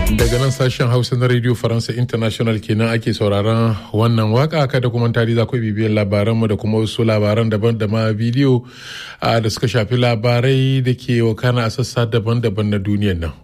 daga nan sashen hausa na radio faransa international kenan ake sauraron wannan waka kada kuma tari za ku bibiyar labaranmu da kuma wasu labaran daban da ma bidiyo da suka shafi labarai da ke wakana a sassa daban-daban na duniyar nan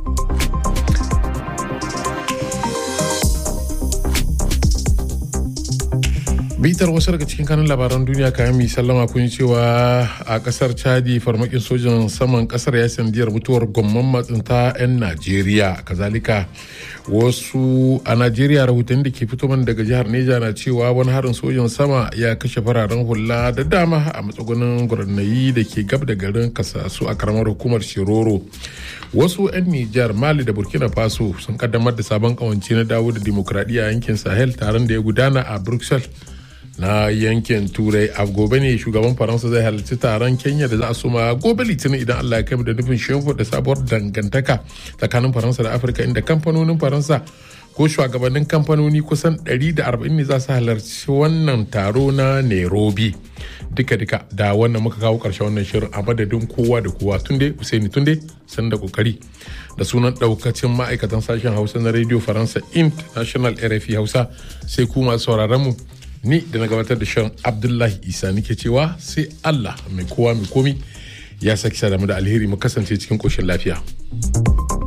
bitar wasu daga cikin kanun labaran duniya kayan mai sallama kun cewa a kasar chadi farmakin sojan saman kasar ya sandiyar mutuwar gwamman matsinta 'yan najeriya kazalika wasu a najeriya rahotanni da ke fito man daga jihar neja na cewa wani harin sojan sama ya kashe fararen hula da dama a matsugunin gurnayi da ke gab da garin kasasu a karamar hukumar shiroro wasu 'yan nijar mali da burkina faso sun kaddamar da sabon kawance na dawo da dimokuraɗiyya a yankin sahel taron da ya gudana a bruxelles na yankin turai a gobe ne shugaban faransa zai halarci taron kenya da za a soma gobe litinin idan allah ya kai da nufin shimfiɗa da sabuwar dangantaka tsakanin faransa da afirka inda kamfanonin faransa ko shugabannin kamfanoni kusan 140 ne za su halarci wannan taro na nairobi duka-duka da wannan muka kawo karshen wannan shirin a madadin kowa da kowa tunde usaini tunde san da kokari da sunan daukacin ma'aikatan sashen hausa na radio faransa international rfi hausa sai ku masu sauraron mu ni da na gabatar da shirin abdullahi isa nike cewa sai allah mai kowa mai komi ya saki da mu da alheri mu kasance cikin koshin lafiya.